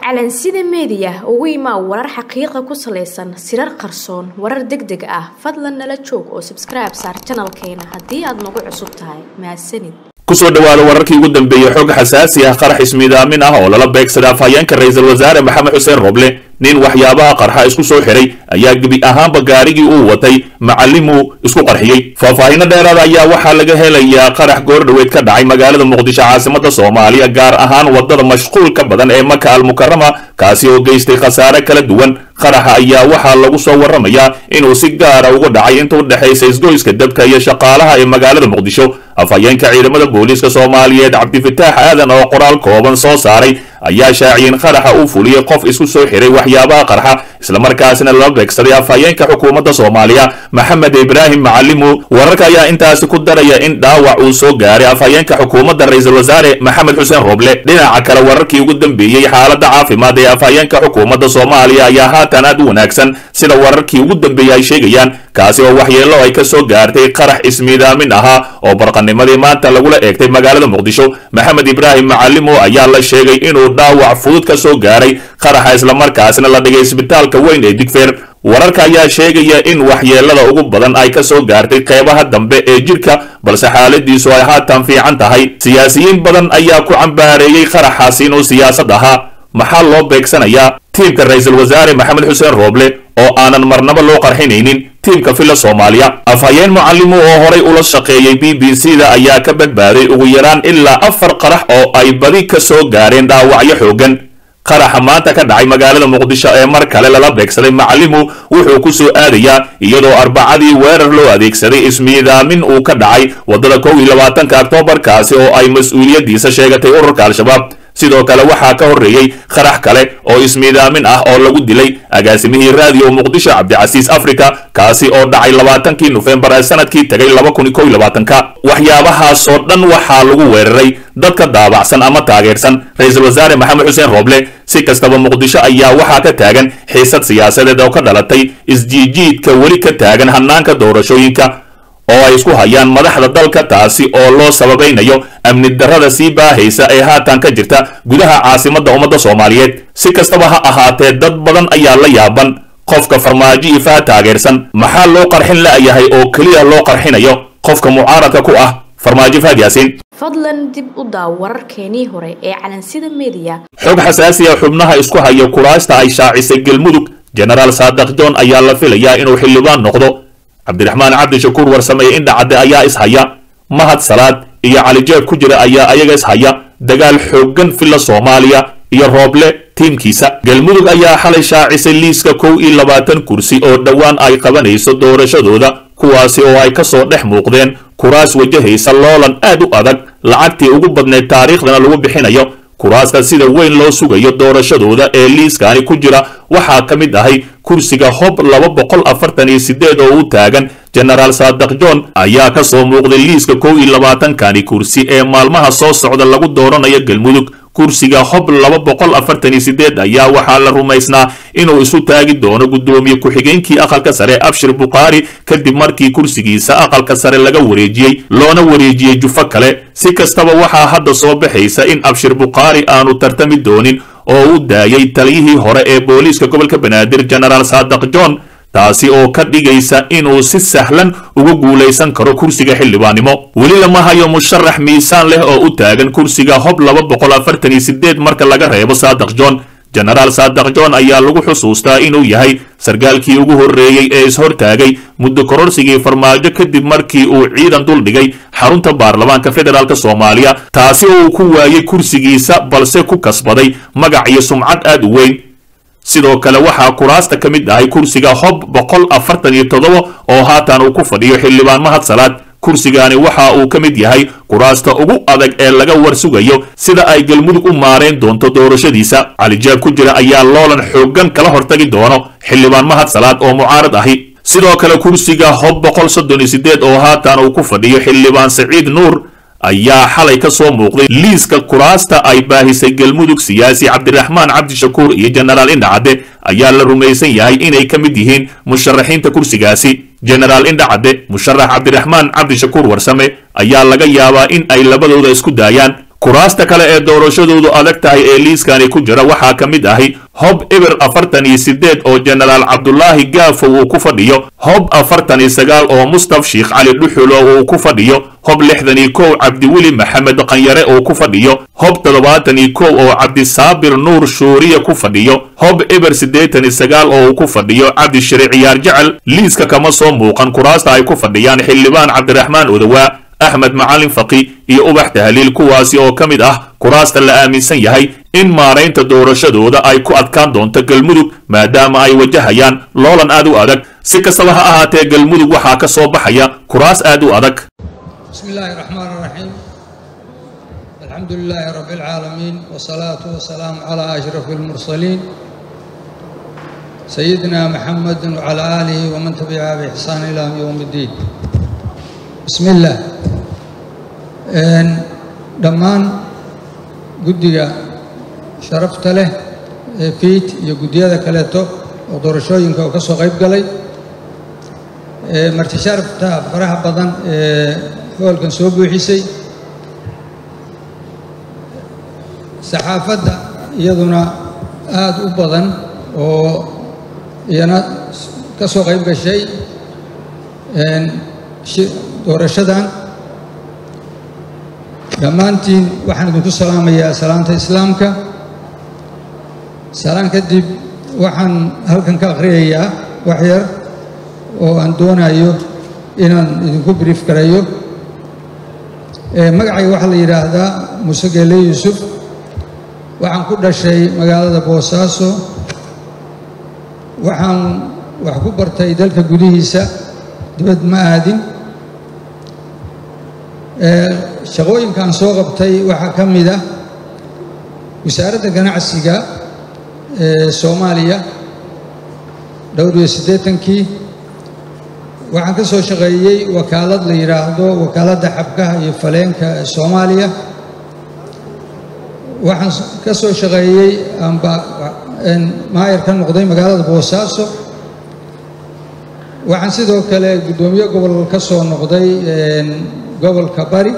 calansida meediya ugu imaa warar xaqiiqa ku salaysan sirar qarsoon warar deg deg ah fadlan nala joog oo sabskribe saar janalkeena haddii aad nagu cusub tahay mahadsanid kusoo dhawaada wararkii ugu dambeeyey xog xasaasi ah qarax ismiidaamin ah oo lala beegsaday afhayeenka ra-iisul wasaare maxamed xuseen roble nin waxyaabaha qarxa isku soo xiray ayaa gebi ahaanba gaarigii uu watay macalimuu isku qarxiyey faahfaahinno dheeraada ayaa waxaa laga helayaa qarax goordhoweed ka dhacay magaalada muqdisho caasimada soomaaliya gaar ahaan wadada mashquulka badan ee maka almukarama kaasi oo geystay khasaare kala duwan qaraxa ayaa waxaa lagu soo warramayaa inuu si gaara uga dhacay inta u dhexaysa isgoyska dabka iyo shaqaalaha ee magaalada muqdisho afhayeenka ciidamada booliiska soomaaliyeed cabdifitaax aadan oo qoraal kooban soo saaray ayaa shaaciyeen qaraxa uu fuliyey qof isku soo xiray waxyaabaha qarxa islamarkaasina lala beegsaday afhayeenka xukuumadda soomaaliya maxamed ibraahim macalimu wararka ayaa intaasi ku daraya in dhaawac uu soo gaaray afhayeenka xukuumadda ra-iisul wasaare maxamed xuseen roble dhinaca kale wararkii ugu dambeeyey xaaladda caafimaad ee afhayeenka xukuumadda soomaaliya ayaa haatan aad u wanaagsan sida wararkii ugu dambeeyey ay sheegayaan kaasi oo waxyeello ay ka soo gaartay qarax ismiidaamin ahaa oo barqanimadii maanta lagula eegtay magaalada muqdisho maxamed ibraahim macalimo ayaa la sheegay inuu dhaawac fudud ka soo gaaray qaraxa islamarkaasna la dhigay isbitaalka weyn ee digfeer wararka ayaa sheegaya in waxyeellada ugu badan ay ka soo gaartay qeybaha dambe ee jidhka balse xaaladiisu ay haatan fiican tahay siyaasiyiin badan ayaa ku cambaareeyey qaraxaasi inuu siyaasad ahaa maxaa loo beegsanayaa tiimka ra-iisul wasaare maxamed xuseen rooble oo aanan marnaba loo qarxinaynin tiimka filla soomaaliya afhayeen mucalimu oo horay ula shaqeeyey b b c da ayaa ka badbaaday ugu yaraan ilaa afar qarax oo ay badi ka soo gaareen dhaawacyo xooggan qaraxa maanta ka dhacay magaalada muqdisho ee mar kale lala beegsaday macalimu wuxuu ku soo aadayaa iyadoo arbacadii weerar loo adeegsaday ismiidaamin uu ka dhacay waddada kow iyo labaatanka oktoobarkaasi oo ay mas-uuliyaddiisa sheegatay ururka al-shabaab sidoo kale waxaa ka horreeyey qarax kale oo ismiidaamin ah oo lagu dilay agaasimihii raadiyo muqdisho cabdicasiis africa kaasi oo dhacay labaatankii nofembar ee sanadkii tegay laba kun kow iyo labaatanka waxyaabahaasoo dhan waxaa lagu weeraray dadka daabacsan ama taageersan ra-iisul wasaare maxamed xuseen rooble si kastaba muqdisho ayaa waxaa ka taagan xiisad siyaasadeed oo ka dhalatay isjiijiidka weli ka taagan hanaanka doorashooyinka oo ay isku hayaan madaxda dalka taasi oo loo sababaynayo amni darrada sii baahaysa ee haatan ka jirta gudaha caasimadda ummadda soomaaliyeed si kastaba ha ahaatee dad badan ayaa la yaaban qofka farmaajo ifaha taageersan maxaa loo qarxin la'yahay oo keliya loo qarxinayo qofka mucaaradka ku ah farmaajo fahad yaasiin fadlan dib u daaw wararkeenii hore ee calansida meediya xog xasaasi ah xubnaha isku haya kuraasta ay shaacisay galmudug jenaraal saadaq john ayaa la filayaa inuu xildhibaan noqdo cabdiraxmaan cabdishakuur warsameeye indhacadde ayaa ishaya mahad salaad iyo calijeeb ku jira ayaa ayaga ishaya dagaal xooggan filla soomaaliya iyo rooble tiimkiisa galmudug ayaa xalay shaacisay liiska kow iyo labaatan kursi oo dhowaan ay qabanayso doorashadooda kuwaasi oo ay ka soo dhex muuqdeen kuraas wajahaysa loolan aad u adag lacagtii ugu badneed taariikhdana lagu bixinayo kuraasta sida weyn loo sugayo doorashadooda ee liiskani ku jira waxaa ka mid ahay kursiga hob laba boqol afartan iyo sideed oo u taagan jenaraal saadaq john ayaa ka soo muuqday liiska kow iyo labaatankani kursi ee maalmaha soo socda lagu dooranayo galmudug kursiga hob laba boqol afartan iyo sideed ayaa waxaa la rumaysnaa inuu isu taagi doono guddoomiye ku-xigeenkii aqalka sare abshir bukhaari kadib markii kursigiisa aqalka sare laga wareejiyey loona wareejiyey jufo kale si kastaba waxaa hadda soo baxaysa in abshir bukhaari aanu tartami doonin oo u daayay taliyihii hore ee booliiska gobolka banaadir jenaraal saadaq john taasi oo ka dhigaysa inuu si sahlan uga guulaysan karo kursiga xildhibaannimo weli lama hayo musharax miisaan leh oo u taagan kursiga hob laba boqol afartan iyo sideed marka laga reebo saadaq john jenaraal saadaq john ayaa lagu xusuustaa inuu yahay sarkaalkii ugu horreeyey ee ishortaagay muddo kororsigii farmaajo kadib markii uu ciidan duldhigay xarunta baarlamaanka federaalk soomaaliya taasi oo uu ku waayey kursigiisa balse ku kasbaday magac iyo sumcad aad u weyn sidoo kale waxaa kuraasta ka mid ahay kursiga hob boqol afartan iyo toddoba oo haatan uu ku fadhiyo xildhibaan mahad salaad kursigani waxa uu ka mid yahay kuraasta ugu adag ee laga war sugayo sida ay galmudug u maareen doonto doorashadiisa calijaab ku jira ayaa loolan xooggan kala hortagi doono xildhibaan mahad salaad oo mucaarad ahi sidoo kale kursiga hob boqol soddon iyo sideed oo haatan uu ku fadhiyo xildhibaan saciid nuur ayaa xalay ka soo muuqday liiska kuraasta ay baahisay galmudug siyaasi cabdiraxmaan cabdishakuur iyo jenaraal indhacadde ayaa la rumaysan yahay inay ka mid yihiin musharaxiinta kursigaasi jenaraal indhacadde musharax cabdiraxmaan cabdishakuur warsame ayaa laga yaabaa in ay labadooda isku daayaan kuraasta kale ee doorashadoodu adag tahay ee liiskani ku jira waxaa ka mid ahi hob eber afartan iyo sideed oo jenaraal cabdulaahi gaafow uu ku fadhiyo hob afartan iyo sagaal oo mustaf sheikh cali dhuxulo uu ku fadhiyo hob lixdan iyo kow cabdiweli maxamed qanyare uu ku fadhiyo hob toddobaatan iyo kow oo cabdisaabir nuur shuuriya ku fadhiyo hob eber siddeetan iyo sagaal oo uu ku fadhiyo cabdishire ciyaar jecel liiska kama soo muuqan kuraasta ay ku fadhiyaan xildhibaan cabdiraxmaan odowaa axmed macalin faqi iyo ubax tahliil kuwaasi oo ka mid ah kuraasta la aaminsan yahay in maaraynta doorashadooda ay ku adkaan doonto galmudug maadaama ay wajahayaan loolan aad u adag si kastaba ha ahaatee galmudug waxaa ka soo baxaya kuraas aad u adag بسم الله الرحمن الرحيم الحمد لله رب العالمين والصلاة والسلام على أشرف المرسلين سيدنا محمد وعلى آله ومن تبعه بإحسان إلى يوم الدين بسم الله dhammaan guddiga sharafta leh ee fiid iyo guddiyada kaleeto oo doorashooyinka oo ka soo qayb galay marti sharafta faraha badan ee hoolkan soo buuxisay saxaafadda iyaduna aada u badan oo iyana ka soo qayb gashay doorashadan dhammaantiin waxaan idinku salaamayaa salaanta islaamka salaan kadib waxaan halkan ka akhriyayaa wax yar oo aan doonayo inaan idinku brief garayo magacayga waxaa la yidhaahdaa muuse geele yuusuf waxaan ku dhashay magaalada boosaaso waxaan wax ku bartay dalka gudihiisa dibad ma aadin shaqooyinkaan soo qabtay waxaa ka mid ah wasaaradda ganacsiga ee soomaaliya dhowr iyo siddeetankii waxaan ka soo shaqeeyey wakaalad la yidhaahdo wakaaladda xabkaha iyo faleenka ee soomaaliya waxaan ka soo shaqeeyey amba maayar ka noqday magaalada boosaaso waxaan sidoo kale guddoomiye gobol ka soo noqday gobolka bari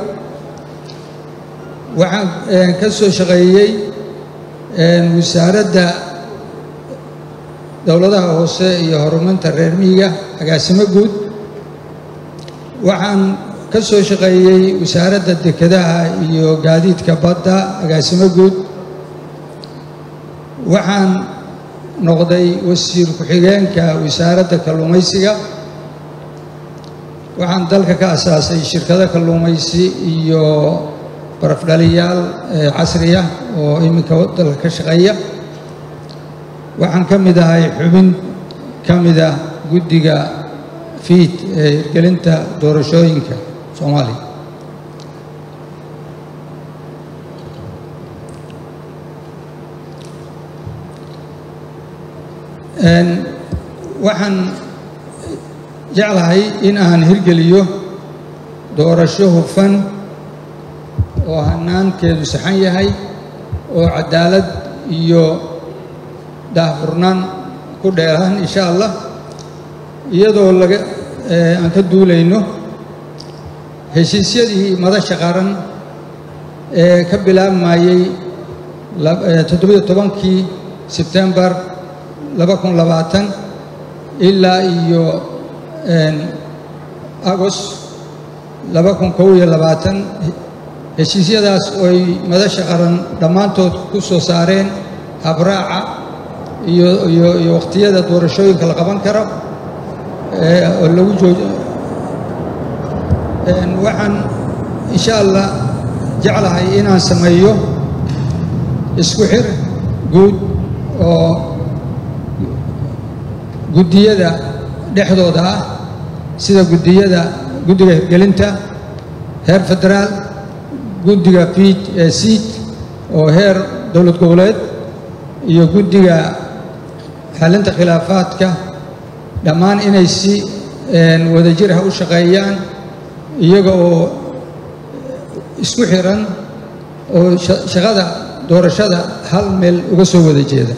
waxaan ka soo shaqeeyey wasaaradda dowladaha hoose iyo horumarinta reer miyiga agaasimo guud waxaan ka soo shaqeeyey wasaaradda dekedaha iyo gaadiidka badda agaasimo guud waxaan noqday wasiir ku-xigeenka wasaaradda kalluumaysiga waxaan dalka ka asaasay shirkado kalluumaysi iyo barafdhaliyaal casriya oo iminka dalka ka shaqeeya waxaan ka mid ahay xubin ka mid ah guddiga fiid ee hirgelinta doorashooyinka soomaaliya waxaan jeclahay in aan hirgeliyo doorasho hufan oo hanaankeedu saxan yahay oo cadaalad iyo daahfurnaan ku dheeraan insha allah iyadoo laga aan ka duulayno heshiisyadii madasha qaran ee ka bilaabmayey toddobiyo tobankii sebtembar laba kun labaatan ilaa iyo agost laba kun kow iyo labaatan heshiisyadaas ooy madasha qaran dhammaantood ku soo saareen habraaca iyo iyo iyo wakhtiyada doorashooyinka la qaban karo oo lagu jooj waxaan insha allah jeclahay inaan sameeyo isku xir guud oo guddiyada dhexdooda ah sida guddiyada guddiga hirgelinta heer federaal guddiga fiid ee siid oo heer dowlad goboleed iyo guddiga xalinta khilaafaadka dhammaan inay si wadajir ah u shaqeeyaan iyaga oo isku xiran oo shaqada doorashada hal meel uga soo wada jeeda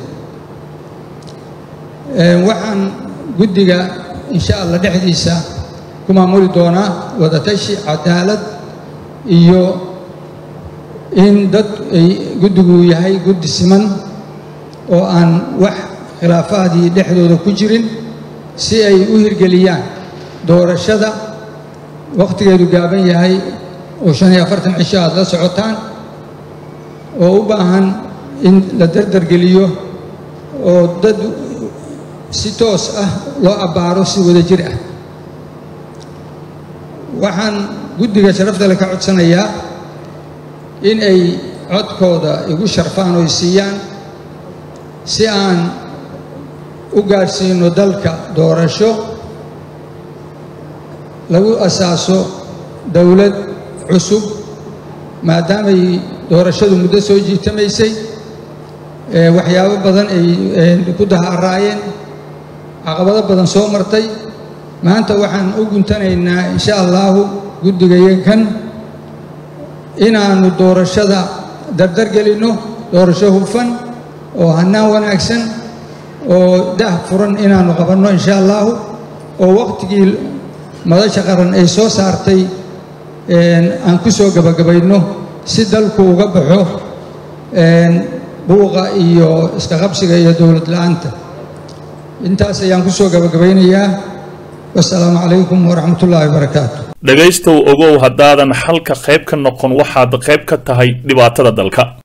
waxaan guddiga insha allah dhexdiisa ku maamuli doonaa wadatashi cadaalad iyo in dad ay guddigu yahay guddi siman oo aan wax khilaafaadii dhexdooda ku jirin si ay u hirgeliyaan doorashada wakhtigeedu gaaban yahay oo shan iyo afartan cisho aad la socotaan oo u baahan in la dardargeliyo oo dad si toos ah loo abbaaro si wada jir ah waxaan guddiga sharaftale ka codsanayaa in ay codkooda igu sharfaan oo siiyaan si aan u gaadhsiino dalka doorasho lagu asaaso dowlad cusub maadaamay doorashadu muddo soo jiitamaysay waxyaabo badan ay ku daharaayeen caqabado badan soo martay maanta waxaan u guntanaynaa insha allaahu guddigayakan inaannu doorashada dardargelinno doorasho hufan oo hannaan wanaagsan oo dah furan inaannu qabanno insha allaahu oo wakhtigii madasha qaran ay soo saartay aan ku soo gabagabayno si dalku uga baxo buuqa iyo iska qabsiga iyo dowlad la'aanta intaas ayaan ku soo gabagabaynayaa wasalaamu calaykum waraxmat ullaahi wabarakaatu dhegaystow ogow haddaadan xalka qayb ka noqon waxaad qayb ka tahay dhibaatada dalka